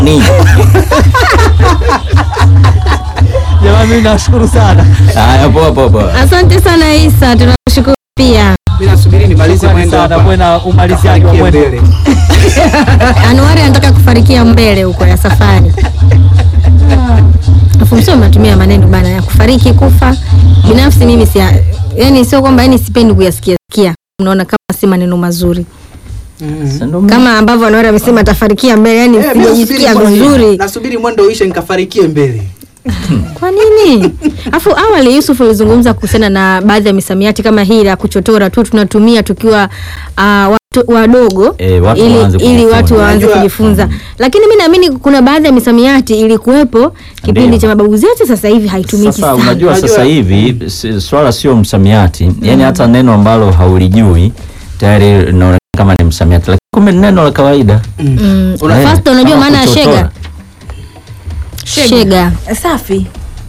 Ni. Jamani, mimi nashukuru sana. Haya, poa poa poa. Asante sana Isa, tunashukuru pia. Mimi nasubiri nimalize Shukrani mwendo sana, hapa. kuwe na umaliziaji wa Kafanikie mwendo. mbele. Anuari anataka kufarikia mbele huko ya safari. Afu msio mnatumia maneno bana ya kufariki kufa. Binafsi mimi si yani sio kwamba yani sipendi kuyasikia sikia. Unaona kama si maneno mazuri. Sasa ndo mimi- Kama ambavyo Anuari amesema atafarikia mbele yani Eh, mimi sijajisikia nasubiri mwendo- vizuri. Nasubiri mwendo uishe nikafarikie mbele. Kwa nini? Afu awali Yusuf ulizungumza kuhusiana na baadhi ya misamiati kama hii la kuchotora tu tunatumia tukiwa uh, watu wadogo Eh, watu ili, waanze ili kujifunza. watu waanze Unajua- kujifunza. Lakini mi naamini kuna baadhi ya misamiati ilikuwepo kipindi Ndio. cha mababu zetu, sasa hivi haitumiki Sasa sana. unajua Unajua- sasa hivi si- swala sio msamiati, yani hata neno ambalo haulijui tayari linaonekana kama ni msamiati, lakini kumbe ni neno la kawaida. Mm. Una- Eh, First, unajua kama maana ya kuchotora. shega? Shega. Safi,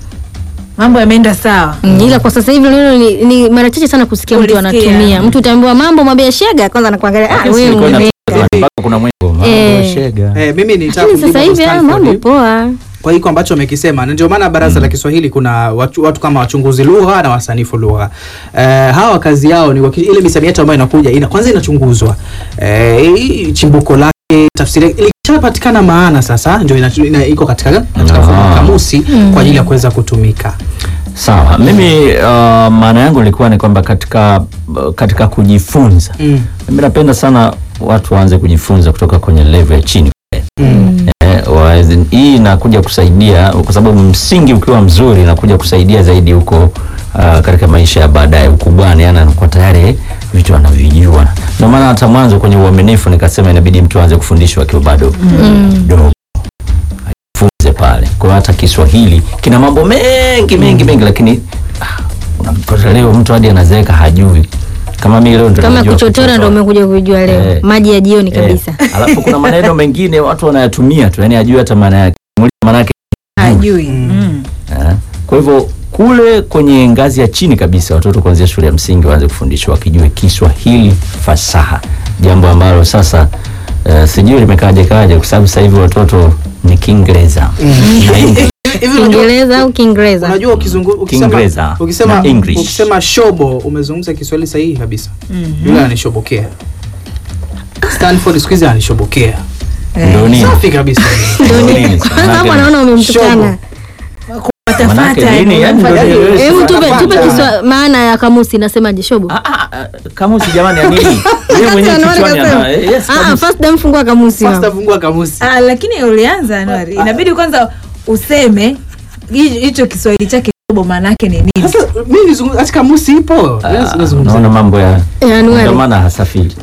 mambo yameenda sawa. Mm, ila kwa sasa hivi neno ni, ni mara chache sana kusikia mtu Ulisikia. anatumia. Mtu utaambiwa mambo mwambie shega, kwanza anakuangalia ah, Lakini wewe silikuwa ume- inatoka mpaka kuna mwimbo mambo Eh. shega. Eh, mimi nitaka Lakini kumjibu sasa hivi Hapo ah, mambo Stanford poa. kwa hiko ambacho amekisema, na ndio maana baraza la Kiswahili kuna watu, watu kama wachunguzi lugha na wasanifu lugha. Eh, hawa kazi yao ni waki, ile misamiati ambayo inakuja ina, kwanza inachunguzwa eh, hii chimbuko lake, tafsiri yake, ikishapatikana maana sasa ndio ina, ina, iko katika katika Ah. mfumo wa kamusi kwa ajili ya kuweza kutumika. Sawa, mimi uh, maana yangu ilikuwa ni kwamba katika katika kujifunza Mm. mimi napenda sana watu waanze kujifunza kutoka kwenye level ya chini Mm. eh, waweze- hii inakuja kusaidia kwa sababu msingi ukiwa mzuri inakuja kusaidia zaidi huko uh, katika maisha ya baadaye ukubwani, yani anakuwa tayari vitu anavijua. Ndio maana hata mwanzo kwenye uaminifu nikasema inabidi mtu aanze kufundishwa akiwa bado mdogo ajifunze pale. Kwa hiyo hata Kiswahili kina mambo mengi mengi mengi, lakini ah, unapata leo mtu hadi anazeeka hajui. Kama mimi leo ndo Kama najua kuchotora ndo umekuja kujua leo. Eh. Maji ya jioni Eh, kabisa. alafu kuna maneno mengine watu wanayatumia tu, yani ajui hata maana yake. Muulize maana yake. Hajui. Mm. Eh. Kwa hivyo kule kwenye ngazi ya chini kabisa watoto kuanzia shule ya msingi waanze kufundishwa wakijue Kiswahili fasaha, jambo ambalo sasa uh, sijui limekaje kaje, kwa sababu sasa hivi watoto ni Kiingereza na English. Hivi unajua Kiingereza au Kiingereza? unajua ukizungu, ukisema, Kiingereza ukisema, na English. ukisema shobo umezungumza Kiswahili sahihi kabisa. Yule ananishobokea. Stanford siku hizi ananishobokea. Ndio nini? Safi kabisa. Ndio nini? Kwanza hapo anaona umemtukana. Manake nini? Yani ndio nieleweshe. Hebu tupe Unapata. tupe kiswa maana ya kamusi inasemaje shobo? Ah, ah, ah, kamusi jamani ya nini? Yeye mwenyewe Anuari kichwani kasema. ana eh, yes, Ah, ah, kamusi. first dam fungua kamusi. First mama. afungua kamusi. Ah, lakini ulianza Anuari, inabidi kwanza useme hi- hicho Kiswahili chake shobo maana yake ni nini? Sasa mimi nizungumza ati kamusi ipo. Ah, Yes, nazungumza. Naona mambo ya Eh, Anuari. ndio maana hasafiri.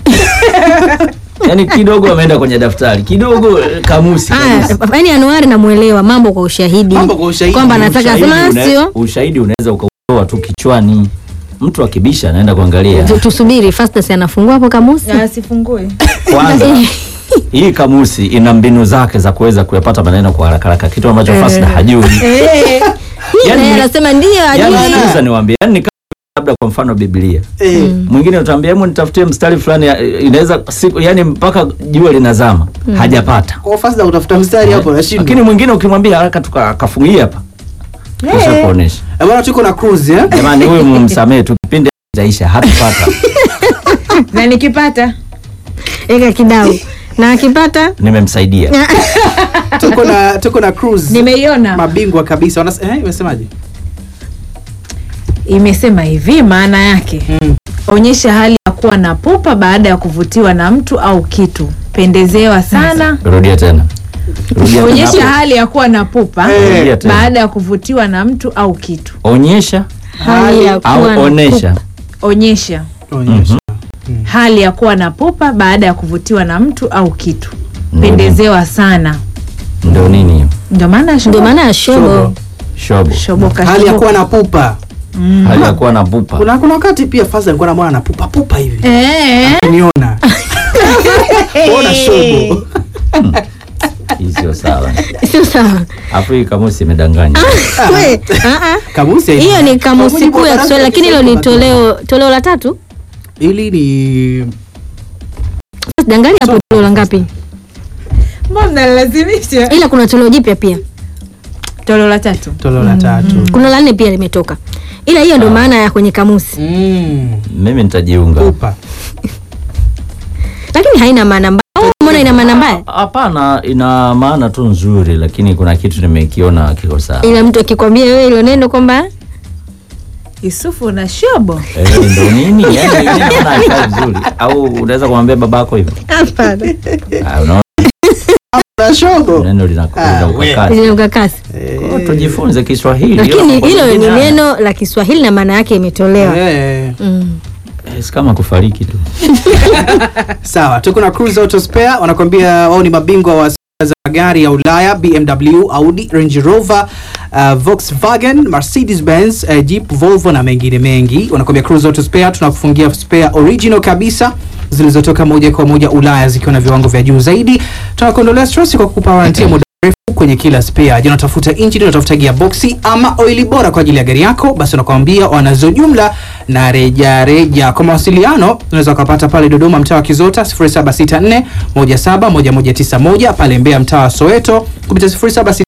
Yaani kidogo ameenda kwenye daftari, kidogo eh, kamusi. Aya, kamusi. yaani Anuari namuelewa mambo kwa ushahidi. Mambo kwa ushahidi. Kwamba anataka Ushahidi sema una- sio. Ushahidi unaweza ukautoa tu kichwani. Mtu akibisha anaenda kuangalia. Tu- Tusubiri Fastas anafungua hapo kamusi. Ah, sifungue. Kwanza hii kamusi ina mbinu zake za kuweza kuyapata maneno kwa haraka haraka, kitu ambacho Fasda hajui. Eh, Yaani Naye ni- anasema ndio Yaani ajui. sikiliza niwaambie, yaani ni kama labda kwa mfano Biblia. Eh, Mwingine utaambia hebu nitafutie mstari fulani ya- inaweza siku yani mpaka jua linazama hajapata. kwa first utafuta mstari hapo Lakini nashindwa. mwingine ukimwambia haraka tukafungia hapa. Kisha kuonesha. Eh, bwana tuko na cruise eh? Jamani huyu mumsamee tu kipindi hajaisha hatupata. na nikipata Eka kidau. Na akipata Nimemsaidia. Tuko na tuko na cruise. nimeiona Mabingwa kabisa. Wanas eh, imesemaje? imesema hivi, maana yake Mm. onyesha hali ya kuwa na pupa baada ya kuvutiwa na mtu au kitu, pendezewa sana. Rudia tena. Rudia tena Onyesha hapo. hali ya kuwa na pupa Eh. Rudia tena. baada ya kuvutiwa na mtu au kitu. Onyesha hali ya au kuwa na onesha. Onyesha Onyesha. hali ya kuwa na pupa baada ya kuvutiwa na mtu au kitu, Mm. pendezewa sana. Ndio nini hiyo? Ndio maana ndio shobo- maana ya shobo. Shobo. Shobo. shoboka Hali ya shoboka. kuwa na pupa. Hali ya kuwa na pupa. Kuna kuna wakati pia Fazal alikuwa anamwona na pupa pupa hivi. Eh, Niona. Ona shobo. Hii sio sawa. Sio sawa. Hapo hii kamusi imedanganya. We, ah, ah. Kamusi haina- Hiyo ni Kwa kamusi mujibu wa kuu ya baraza Kiswahili la lakini hilo ni Kiswahili toleo toleo la tatu. Hili ni Sasa Dangali hapo toleo la ngapi? mbona mnalazimisha ila kuna toleo jipya pia toleo la tatu toleo la tatu kuna la nne pia limetoka ila hiyo ndio maana ya kwenye kamusi Mm, mimi nitajiunga upa lakini haina maana mbaya Au umeona ina maana mbaya hapana ina maana tu nzuri lakini kuna kitu nimekiona kiko sawa ila mtu akikwambia wewe hilo neno kwamba yusufu na shobo Eh, ndo nini yani naona haikai vizuri au unaweza kumwambia babako hivyo hapana Ah, unaona na shogo neno linakuja ukakasi lina ukakasi Kwa tujifunze Kiswahili lakini Kwa hilo ni mwingine, neno la kiswahili na maana yake imetolewa Eh, mm. eh, si kama kufariki tu sawa tuko na Cruise Auto Spare wanakwambia wao ni mabingwa wa za magari ya Ulaya BMW, Audi, Range Rover, uh, Volkswagen, Mercedes Benz, uh, Jeep, Volvo na mengine mengi. Wanakwambia Cruise Auto Spare tunakufungia spare original kabisa zilizotoka moja kwa moja Ulaya zikiwa na viwango vya juu zaidi. Tunakuondolea stress kwa kukupa warranty ya muda mrefu kwenye kila spare. Je, unatafuta engine, unatafuta gearbox ama oili bora kwa ajili ya gari yako? Basi nakwambia wanazo jumla na reja reja. Kwa mawasiliano unaweza ukapata pale Dodoma mtaa wa Kizota 0764 171191 pale Mbeya mtaa wa Soweto kupitia 0766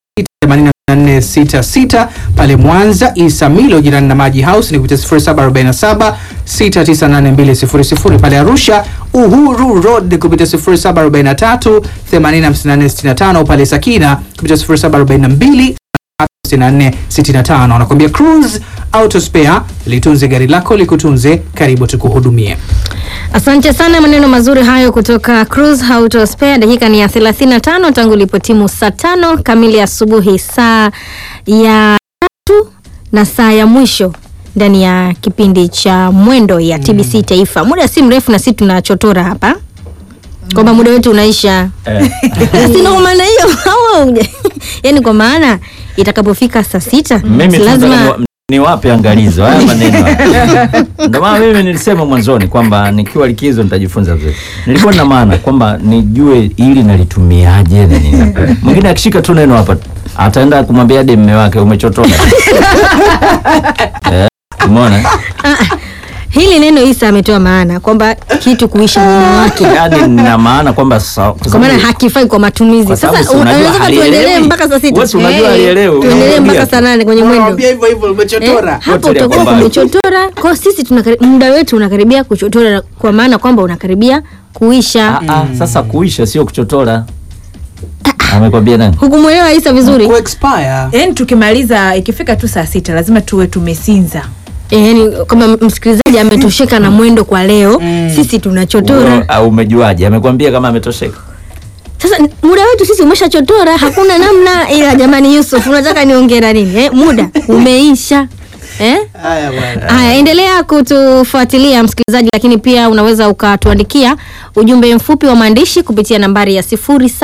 8466 pale Mwanza Isamilo jirani na Maji House ni kupitia 0747 698200 pale Arusha Uhuru Road kupitia 0743 805465 pale Sakina kupitia 0742 6465 wanakuambia Cruise Auto Spare litunze gari lako likutunze karibu tukuhudumie asante sana maneno mazuri hayo kutoka Cruise Auto Spare dakika ni ya 35 tangu ilipotimu saa tano kamili asubuhi saa ya tatu na saa ya mwisho ndani ya kipindi cha mwendo ya TBC Taifa muda si mrefu na sisi tunachotora hapa kwamba muda wetu unaisha eh, sina kwa maana hiyo au yani kwa maana itakapofika saa sita mimi si tu lazima nataka ni- niwape angalizo haya maneno haya. ndio maana mimi nilisema mwanzoni kwamba nikiwa likizo nitajifunza vizuri nilikuwa na maana kwamba nijue ili nalitumiaje na nini mwingine akishika tu neno hapa ataenda kumwambia hadi mme wake umechotoka eh, umeona hili neno Isa ametoa maana kwamba kitu kuisha muda wake yaani nina maana kwamba sa- kwa kwa maana sababu- hakifai kwa matumizi kwa sababu sasa si unajua unaweza tuendelee halielewi. mpaka saa sita Wewe si unajua Eh, halielewi, tuendelee unamwambia mpaka tu. saa nane kwenye mwendo Unamwambia hivyo hivyo Eh, umechotora hapo Yote ya utakuwa kwamba- umechotora kwa sisi tunakari- muda wetu unakaribia kuchotora kwa maana kwamba unakaribia kuisha Ah, ah, sasa kuisha sio kuchotora amekwambia nani hukumwelewa Isa vizuri ku expire yaani tukimaliza ikifika tu saa sita lazima tuwe tumesinza Eh, yani kama msikilizaji ametosheka na mwendo kwa leo sisi tunachotora Wewe, au umejuaje amekwambia kama ametosheka Sasa n- muda wetu sisi umeshachotora, hakuna namna. Ila jamani, Yusuf, unataka niongera nini eh? Muda umeisha eh? haya bwana Haya, endelea kutufuatilia msikilizaji, lakini pia unaweza ukatuandikia ujumbe mfupi wa maandishi kupitia nambari ya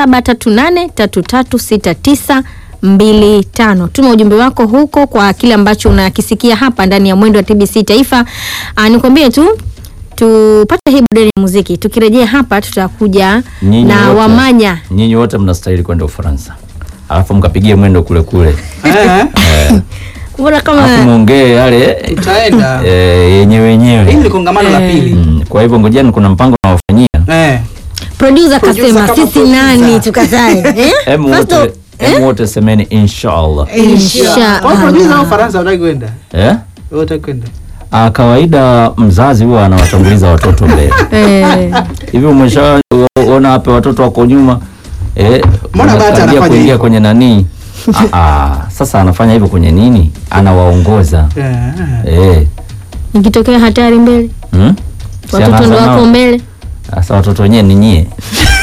0738336925. Tuma ujumbe wako huko kwa kile ambacho unakisikia hapa ndani ya mwendo wa TBC Taifa. Ah, nikwambie tu tupate hii burudani ya muziki. Tukirejea hapa tutakuja Nyinyi na wote- wamanya nyinyi wote mnastahili kwenda ufaransa alafu mkapigie mwendo kule kule Eh, mbona alafu kama muongee yale utaenda eh, yenyewe hili yenyewe ni kongamano la pili Mm, kwa hivyo ngojeni kuna mpango nawafanyia eh producer Producer kasema kama sisi producer. nani tukatae eh? Em First wote of- em wote semeni inshallah Insha kwa producer Allah. wa Faransa unataka kwenda eh? wewe unataka kwenda Ah, kawaida mzazi huwa anawatanguliza watoto mbele Eh, hivi umeshaona hapa watoto wako nyuma eh, Mbona bata wanakaribia anafanya kuingia hivyo? kwenye nanii ah, ah, sasa anafanya hivyo kwenye nini anawaongoza eh eh. ikitokea hatari mbele hmm? Si watoto anaanza ndo wako nao. mbele Sasa watoto wenyewe ni nyie